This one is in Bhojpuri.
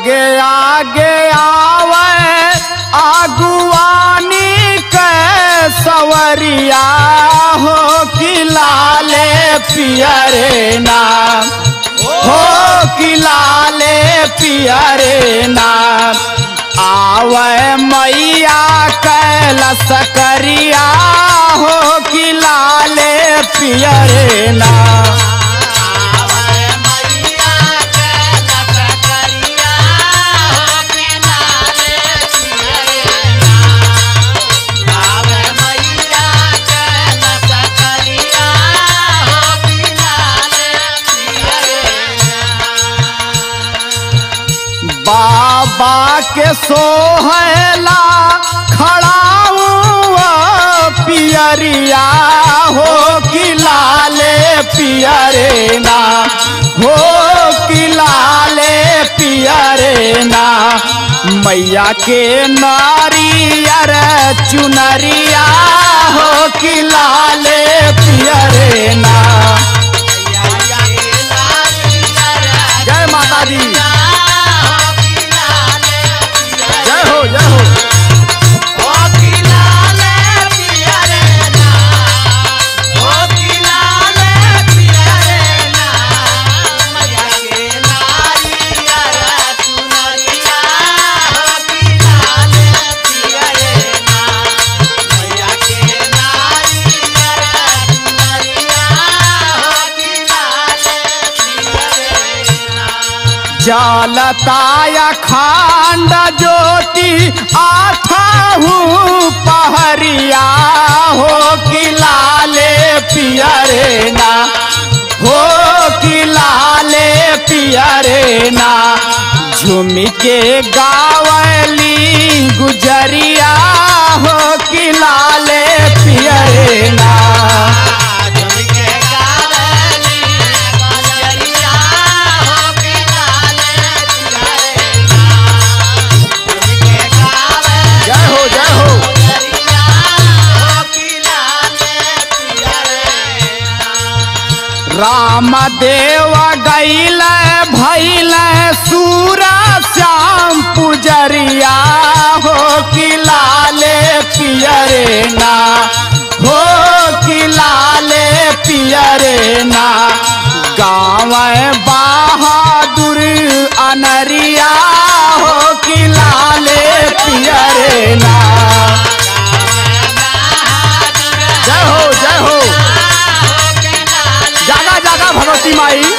आगे आगे आवे आगुवानी के सवरिया हो कि लाले पियरे नाम हो कि लाले पियरे नाम आवे मैया कैलस करिया हो कि लाले पियरे नाम बाबा के सोहला खड़ाऊ पियरिया हो कि लाले पियरे ना हो कि लाले पियरे ना मैया के नारियर चुनरिया हो कि लाले पियरे ना जय माता दी जय हो जय हो जलताया खांड ज्योति आठाहू पहरिया हो कि लाले पियरे ना हो कि लाले पियरे ना झूमी के गावली गुजरिया हो कि लाले पियरे ना जय हो जय हो राम देव गैल भैल सूरा श्याम पुजरिया हो कि लाले पियरे ना हो कि लाले पियरे ना गाँव बहादुर अनरिया हो कि लाले पियरे ना जय हो जय हो जागा जागा भगवती माई